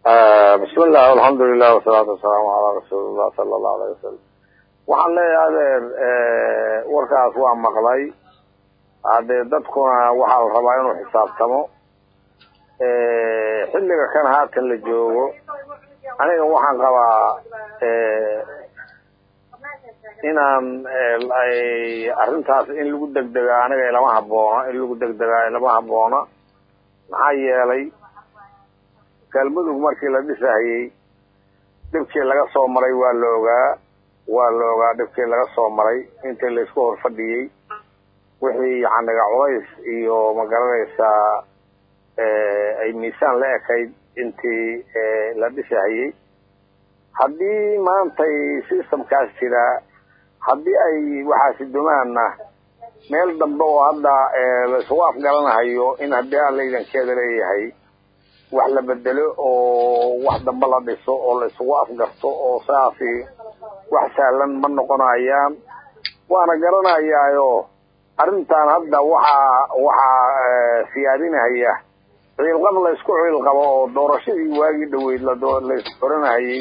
bismillah alxamdulilah wasalaatu wasalaamu calaa rasuulillah sala allahu alayh wasalam waxaan leeyahay adeer warkaas waa maqlay haddee dadkuna waxaa la rabaa inuu xisaabtamo xilliga kan haatan la joogo aniga waxaan qabaa inaan arrintaas in lagu degdega aniga ilama haboona in lagu degdegaa ilama haboona maxaa yeelay galmudug markii la dhisahayey dhibkii laga soo maray waa la ogaa waa la ogaa dhibkii laga soo maray intii laysku hor fadhiyey wixii yacniga culays iyo magaranaysaa ay miisaan la ekayd intii la dhisahayey haddii maantay systemkaas jiraa haddii ay waxaasi dumaana meel dambe oo hadda laisugu afgaranahayo in haddii alla idankeeda leeyahay wax la bedelo oo wax dambe la dhiso oo la isugu afgarto oo saasi wax sahlan ma noqonayaan waana garanayaayo arrintan hadda waxaa waxaa siyaadinahaya ciilqab la isku ciilqabo oo doorashadii waagii dhaweyd lalays oranahayey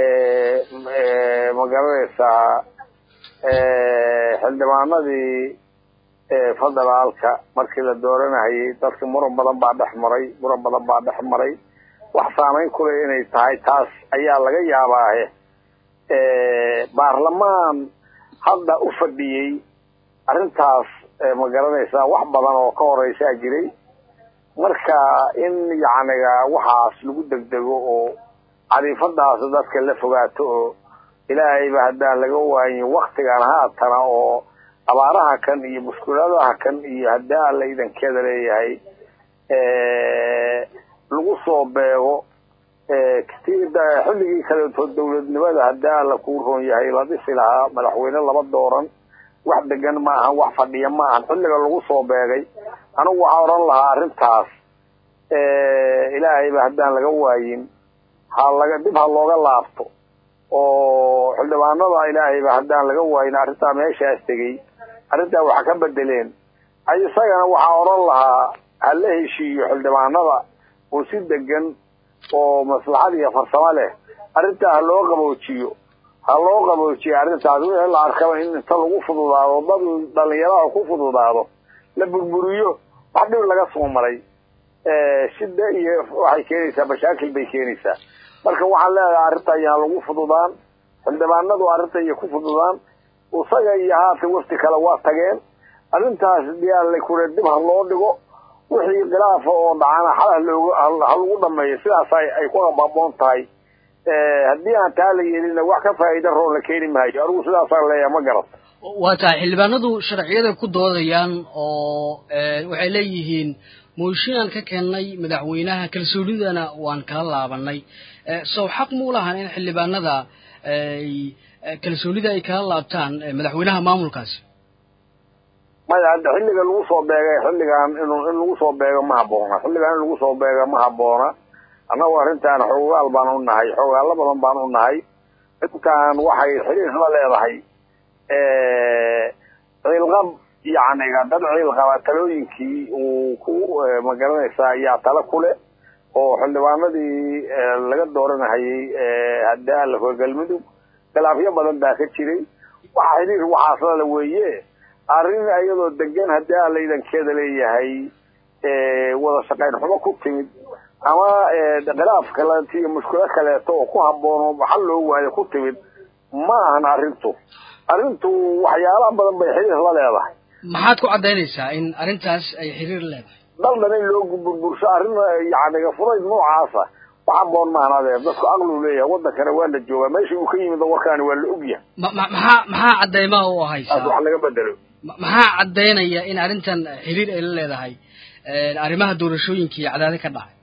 ma garanaysaa xildhibaanadii federaalka markii la dooranahayey dadki muran badan baa dhex maray muran badan baa dhex maray wax saamayn kule inay tahay taas ayaa laga yaabaahe baarlamaan hadda u fadhiyey arrintaas ma garanaysaa wax badan oo ka horeysaa jiray marka in yacniga waxaas lagu degdego oo cadiifadaas dadka la fogaato oo ilaahayba haddaan laga waayin waktigan haatana oo abaaraha kan iyo mushkuladaha kan iyo haddii alla idankeeda leeyahay lagu soo beego xilligii kaleeto dawladnimada haddii alla kuu roon yahay la dhisi lahaa madaxweyne laba dooran wax degan ma ahan wax fadhiya ma ahan xilliga lagu soo beegay anigu waxaa odhan lahaa arrintaas ilaahayba haddaan laga waayin ha laga dib ha looga laabto oo xildhibaanada ilaahayba haddaan laga waayin arrintaa meeshaas tegey arrintaa waxa ka bedeleen isagana waxaa odhan lahaa ha la heshiiyo xildhibaanada oo si degan oo maslaxad iyo farsamo leh arrintaa ha loo qaboojiyo ha loo qaboojiyo arrintaas wixii la arkaba in inta lagu fududaado dad dhalinyarada ku fududaado la burburiyo wax dhib laga soo maray shida iyo waxay keenaysaa mashaakil bay keenaysaa marka waxaan leedahay arrinta ayaan lagu fududaan xildhibaanadu arrinta iyo ku fududaan isaga iyo haatan wafti kale waa tageen arrintaas diyaarla kure dib ha loo dhigo wixii khilaafa oo dhacana xal halooga ha lagu dhameeyo sidaas ay ku hababoon tahay haddii aan taa la yeelina wax ka faa'iida roon la keeni maayo anigu sidaasaan leeyahay ma garat waa tahay xildhibaanadu sharciyada ku doodayaan oo waxay leeyihiin mooshinaan ka keennay madaxweynaha kalsoonidana waan kala laabanay sow xaq muu lahan in xildhibaanada kalsoonida ay kala laabtaan madaxweynaha maamulkaasi maya hadda xilliga lagu soo beegay xilligan in in lagu soo beego ma haboona xilligan in lagu soo beego ma haboona annagu arrintan xoogaal baan u nahay xoogaallo badan baan u nahay intaan waxay xiriir la leedahay ciilqab yacniga dad ciilqaba talooyinkii uu ku magaranaysaa ayaa tala kule oo xildhibaanadii laga dooranahayey haddii alla hor galmudug khilaafyo badan baa ka jiray waxa xiriir waxaaslala weeye arrin iyadoo degan haddii alla idankeeda leeyahay wada shaqayn xumo ku timid ama khilaaf kaleeto iyo mushkilo kaleeto oo ku haboono xal loo waayo ku timid ma ahan arrintu arrintu waxyaalaha badan bay xiriir la leedahay maxaad ku caddaynaysaa in arrintaas ay xiriir leedahay daldan in loo burbursho arrin yacniga furayd noocaasa wax haboon maahan adeer dadku aqlu leeyahay waddankana waa la joogaa meesha uu ka yimid warkaani waa la ogyahay ma ma maxaa maxaa caddaymaha u haysaa wax laga bedelo maxaa caddaynaya in arrintan xiriir ay la leedahay arrimaha doorashooyinka iyo cadaadi ka dhacay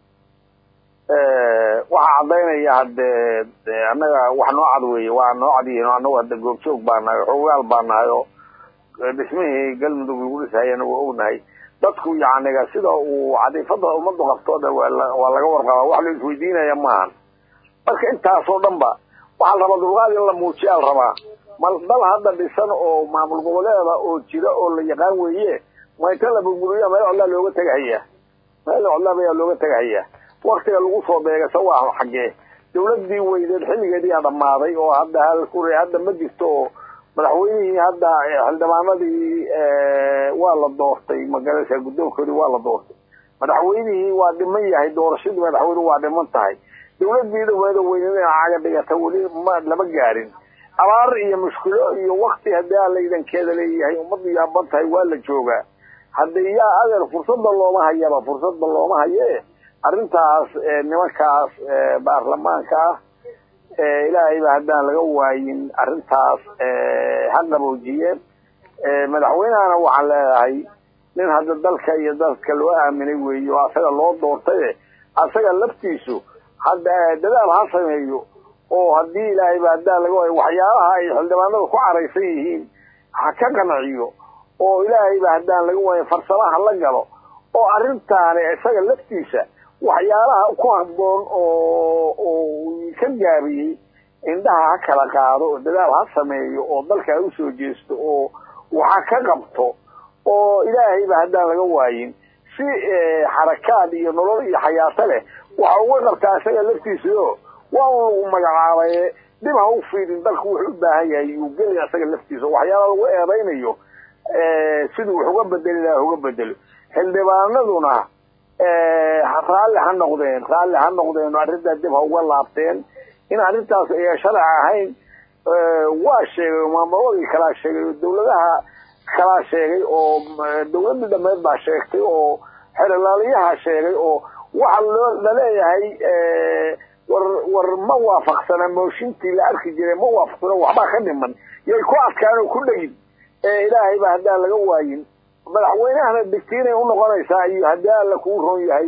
waxaa caddaynaya haddee annaga wax noo cad weeye waa noo cad yihiin annagu hadda goobjoog baa nahay xoogaal baa nahay oo dhismihii galmudug lagu dhisahayana waa ognahay dadku yacniga sida uu cadiifada ummaddu qabto dhan waa laga warqabaa wax la isweydiinaya maahan marka intaasoo dhan ba waxaa la rabaa dulqaad in la muujiyaa la rabaa mal dal hadda dhisan oo maamul goboleeda oo jira oo la yaqaan weeye ma inta la burburiya meel codlaa looga tegahaya meel codlaab ayaa looga tegahaya waktiga lagu soo beegasa waa xaggee dawladdii weyneed xilligeediyaa dhammaaday oo hadda halkure hadda ma jirto oo madaxweynihii hadda xildhibaanadii waa la doortay magaraysa guddoonkoodii waa la doortay madaxweynihii waa dhiman yahay doorashadii madaxweyne waa dhiman tahay dawladdii dhaweeda weyneed ina caga dhigata weli ma lama gaarin abaar iyo mushkilo iyo wakti haddii aa laydankeeda leeyahay ummaddu yaaban tahay waa la joogaa hadda yaa adeer fursadda looma hayaba fursadda looma haye arrintaas nimankaas baarlamaanka ah ilaahayba haddaan laga waayin arrintaas ha qaboojiyeen madaxweynehana waxaan leedahay nin hadda dalka iyo dadka loo aaminay weeye oo asaga loo doortaye asaga laftiisu hadda dadaal ha sameeyo oo haddii ilaahayba haddaan laga waayo waxyaalaha ay xildhibaanada ku caraysan yihiin ha ka qanciyo oo ilaahayba haddaan laga waayo farsamaha la galo oo arrintaani isaga laftiisa waxyaalaha ku habboon oo oo ka gaabiyey indhaha ha kala qaado oo dadaal ha sameeyo oo dalka ha usoo jeesto oo waxa ka qabto oo ilaahayba haddaan laga waayin si xarakaad iyo nolol iyo xayaato leh waxa uga qabtaa isaga laftiisao waa un lagu magacaabaye dib ha u fiidin dalku wuxuu u baahan yahay yuu gelaya isaga laftiisa waxyaala lagu eedaynayo siduu wax uga bedeli laha uga bedelo xildhibaanaduna raalli ha noqdeen raalli ha noqdeen arrintaa dib ha uga laabteen in arrintaas ay sharci ahayn waa sheegay maamuladii kalaa sheegay oo dawladaha kalaa sheegay oo dawladii dhameed baa sheegtay oo xerolaaliyaha sheegay oo waxa loo laleeyahay war war ma waafaqsana mooshintii la arki jiray ma waafaqsana waxbaa ka dhiman yay ku adkaan oo ku dhegin ilaahayba haddaan laga waayin madaxweynehana digtiinay unoqonaysaa iyo haddii alla kuu roon yahay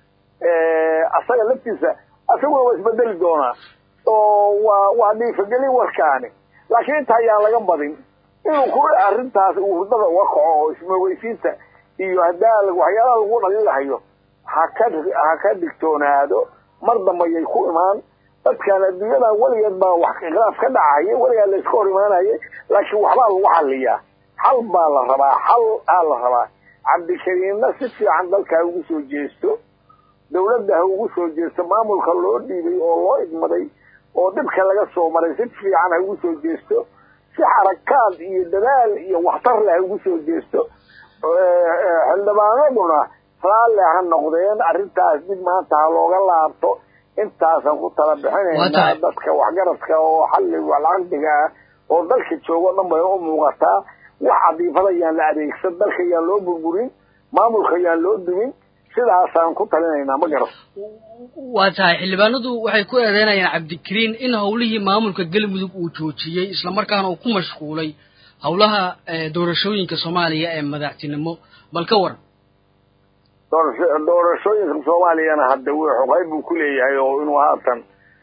asaga laftiisa asaguna waa isbedeli doonaa oo waa waa dhiifagelin warkaani laakiin inta ayaan laga badin inuu ku arrintaas uu hurdada uga kaco oo ismogeysiinta iyo hadaa waxyaalaha lagu dhalilahayo ha ka ha ka digtoonaado mar dambayay ku imaan dadkan adduunyadan weligeed baa wax khilaaf ka dhacaya weligaa la iska hor imaanaya laakiin waxbaa lagu xaliyaa xal baa la rabaa xal aa la rabaa cabdikariimna si fiican dalka ha ugu soo jeesto dawladda ha ugu soo jeesto maamulka loo dhiibay oo loo idmaday oo dhibka laga soo maray si fiican ha ugu soo jeesto si xarakaad iyo dadaal iyo waxtar leh ha ugu soo jeesto xildhibaanaduna raalli ha noqdeen arrintaas dib maanta ha looga laabto intaasan ku tala bixinaynaa dadka waxgaradka oo xalli caqdiga ah oo dalka joogo dhan bay u muuqataa wax cadiifada yaan la adeegsan dalka yaan loo burburin maamulka yaan loo dumin sidaasaan ku talinaynaa ma garan waa tahay xildhibaanadu waxay ku eedeynayaan cabdikariin in howlihii maamulka galmudug uu joojiyey islamarkaana uu ku mashquulay howlaha doorashooyinka soomaaliya ee madaxtinimo bal ka waran doorashooyinka soomaaliyana hadda xoqeyb buu ku leeyahay oo inuu haatan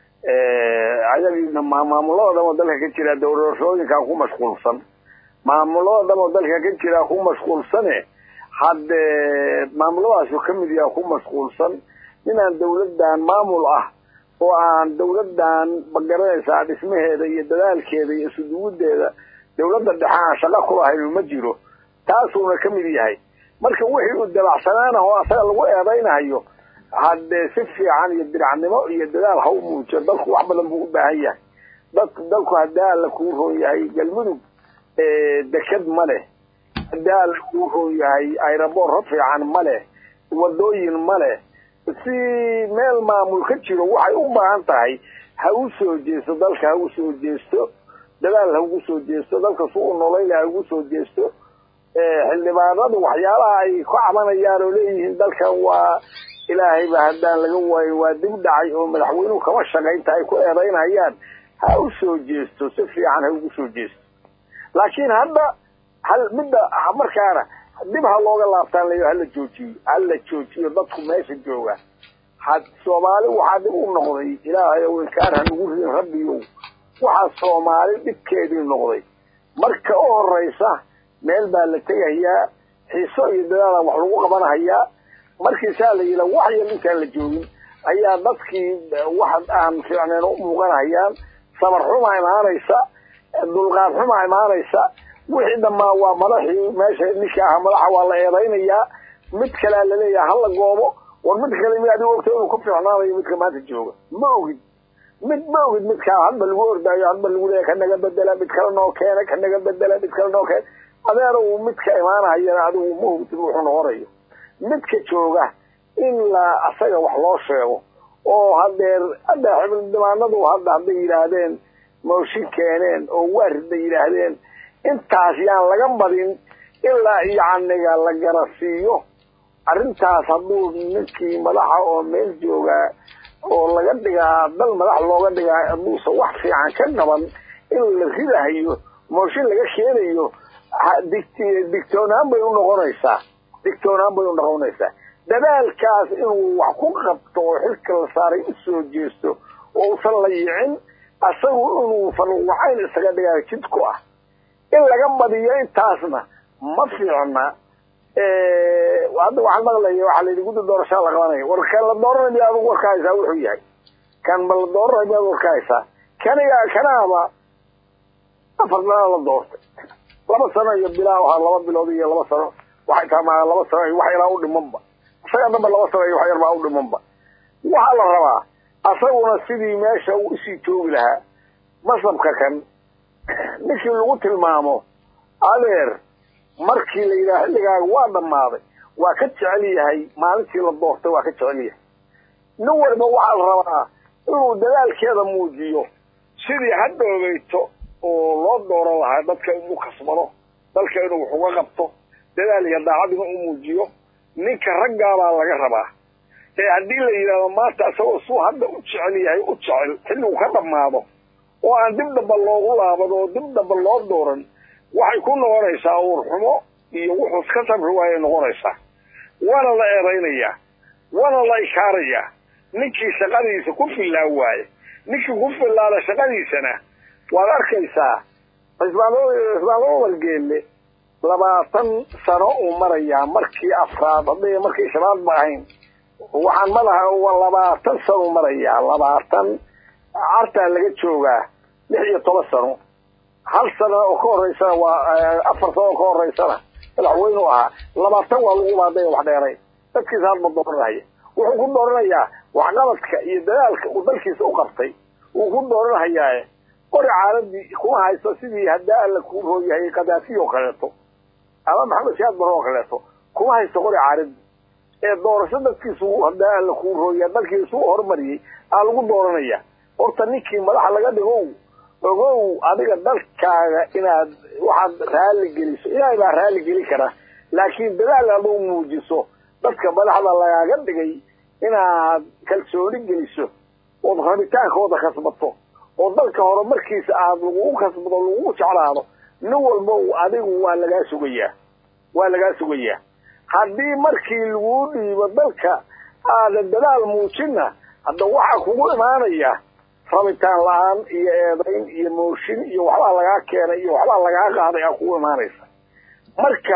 ayagiina maamulada dhan oo dalka ka jira doorashooyinkaa ku mashquulsan maamulada dhan oo dalka ka jira ku mashquulsane hadde maamulladaasu ka mid yaha ku mashquulsan inaan dawladdan maamul ah oo aan dawladdan magaranaysaa dhismaheeda iyo dadaalkeeda iyo isuduwudeeda dawladda dhexe aan shaqo kulahayn ma jiro taasuuna ka mid yahay marka wixii uu dabacsanaana oo asaga lagu eedaynayo haddee si fiican iyo diracnimo iyo dadaal ha u muujiyo dalku wax badan buu u baahan yahay dad dalku haddii alla kuu roon yahay galmudug deked ma leh haddii alla kuu roon yahay aeroboorro fiican ma leh wadooyin ma leh si meel maamul ka jiro waxay u baahan tahay ha u soo jeesto dalka ha u soo jeesto dadaal ha ugu soo jeesto dalka su u noloyle ha ugu soo jeesto xildhibaanadu waxyaalaha ay ku cabanayaan oo leeyihiin dalkan waa ilaahayba haddaan laga waayo waa dib dhacay oo madaxweynuhu kama shaqaynta ay ku eedaynayaan ha u soo jeesto si fiican ha ugu soo jeesto laakiin hadda hal midda markaana dib ha looga laabtaan la hala joojiyo hala joojiyo dadku meesha jooga had soomaali waxaa dib u noqday ilaahay ow inkaan hanugu ridin rabbiyow waxaa soomaali dhibkeedii noqday marka u horeysa meel baa la tegayaa xiiso iyo dadaala wax lagu qabanhayaa markiisaa la yidhaa wax yar intaan la joogin ayaa dadkii wax aan fiicneen u muuqanhayaan sabar xumaa imaanaysa dulqaad xumaa imaanaysa wixii dhammaa waa madaxii meesha ninka aha madaxa waa la eedaynayaa mid kalea laleeyaha hala goobo war mid kale mi adigu ogta inuu ku fiicnaanayo midka maanta jooga ma ogid mid ma ogid midkaa hadba lagu ordaayo hadba lagu leeya ka naga bedela mid kale noo keena ka naga bedela mid kale noo keena adeer uu midka imaanahayana adigu ma ogtid wuxuu noqonayo midka jooga in la asaga wax loo sheego oo hadeer hadda xibildhibaanadu hadda hadday yidhaahdeen mooshin keeneen oo waaridbay yidhaahdeen intaas yaan laga badin ilaa yacniga la garasiiyo arrintaas hadduu ninkii madaxa oo meel joogaa oo laga dhigaa dal madax looga dhigaa hadduusan wax fiican ka qaban in la ridahayo mooshin laga keenayo digtoonaan bay unoqonaysaa digtoonaan bay unoqonaysaa dadaalkaas inuu wax ku qabto oo xilka la saaray u soo jeesto oo usan la yicin asagu inuu farwacayn isaga dhigaa jid ku ah in laga badiyo intaasna ma fiicna hadda waxaan maqlaya waxaa layidhi guddi doorashaa la qabanaya war kan la dooranay miya adigu warka haysaa wuxuu yahay kan ma la dooranay miyaad warka haysaa kaniga kanaaba afar sanaa la doortay laba sano iyo bilaa ahaa laba bilood iyo laba sano waxay tamaa laba sano iyo wax yaraa u dhimanba isaga dhanba laba sano iyo wax yar baa u dhimanba waxaa la rabaa asaguna sidii meesha uu usii joogi lahaa masabka kan ninkii lagu tilmaamo adeer markii la yidhaha xilligaaga waa dhammaaday waa ka jecel yahay maalintii la doortay waa ka jecel yahay nin walba waxaa la rabaa inuu dadaalkeeda muujiyo sidii hadhoogeyto oo loo dooran lahaa dadka inuu kasbado dalka inuu wax uga qabto dadaal iyo daacadina u muujiyo ninka raggaabaa laga rabaa ee haddii la yidhahdo maanta isagoo suu hadda u jecel yahay u jecel xilligu ka dhammaado oo aan dib dhamba loogu laabado oo dib dhamba loo dooran waxay ku noqonaysaa uurxumo iyo wuxuu iska sabri waayay noqonaysaa waana la eedaynayaa waana la ikaarayaa ninkii shaqadiisa ku fillaan waaye ninkii ku fillaada shaqadiisana waad arkaysaa xisbaanlada wargeelle labaatan sano uu marayaa markii afraad hadday markii shanaad ba ahayn waxaan madaha labaatan sano marayaa labaatan cartaa laga joogaa lix iyo toban sano hal sana oo ka horeysana waa afar sano oo ka horeysana madaxweynu ahaa labaatan waa lagu baaday wax dheeray dadkiisa hadba dooranaya wuxuu ku dooranayaa waxqabadka iyo dadaalka uu dalkiisa u qabtay wuu ku dooranhayaa qori caaladii kuma haysto sidii haddaa alla kuu rooyahay kadaafi oo kaleeto ama maxamed siyaad bare oo kaleeto kuma haysto qori caaladii ee doorasho dadkiisu haddaa alla kuu rooya dalkiisu u horumariyey aa lagu dooranaya horta ninkii madaxa laga dhigow ogow adiga dalkaaga inaad waxaad raali geliso ilaahay baa raali geli kara laakiin dadaal aduu muujiso dadka madaxda lagaaga dhigay inaad kalsooni geliso ood rabitaankooda kasbato oo dalka horumarkiisa aad lagugu kasbado lagugu jeclaado nin walba adigu waa lagaa sugayaa waa lagaa sugayaa haddii markii laguu dhiibo dalka aadan dadaal muujinna hadda waxaa kugu imaanaya rabitaan la-aan iyo eedayn iyo mooshin iyo waxbaa lagaa keenay iyo waxbaa lagaa qaaday aa kugu imaanaysa marka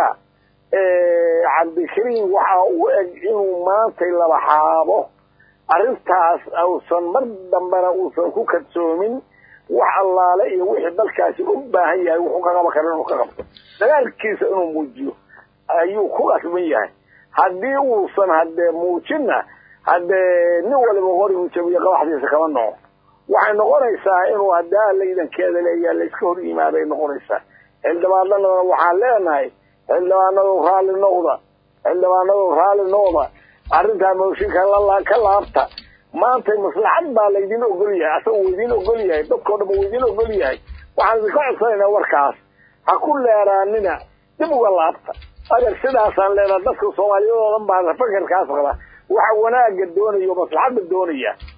cabdikariim waxaa u eg inuu maantay laba xaabo arrintaas uusan mar dambena uusan ku kadsoomin wax allaale iyo wixii dalkaasi u baahan yahay wuxuu ka qaban kara inuu ka qabto dagaalkiisa inuu muujiyo ayuu ku qasban yahay haddii uusan haddee muujinna haddee nin waliba qorigu jabiyo qabaxdiisa kama noco waxay noqonaysaa inuu haddaa laydankeeda leeyaa layska hor yimaaday noqonaysaa xildhibaanadana waxaan leenahay xildhibaanadu raalli noqda xildhibaanadu raalli noqda arrintaa mooshinka ka laabta maantay maslaxad baa laydin ogol yahay asaga uu idin ogol yahay dadkao dhan uu idin ogol yahay waxaan idinka codsanaynaa warkaas ha ku leeraanina dib uga laabta adeer sidaasaan leenaha dadka soomaaliyeed oo dhan baa fakarkaas qaba waxa wanaaga doonaya o maslaxadda doonaya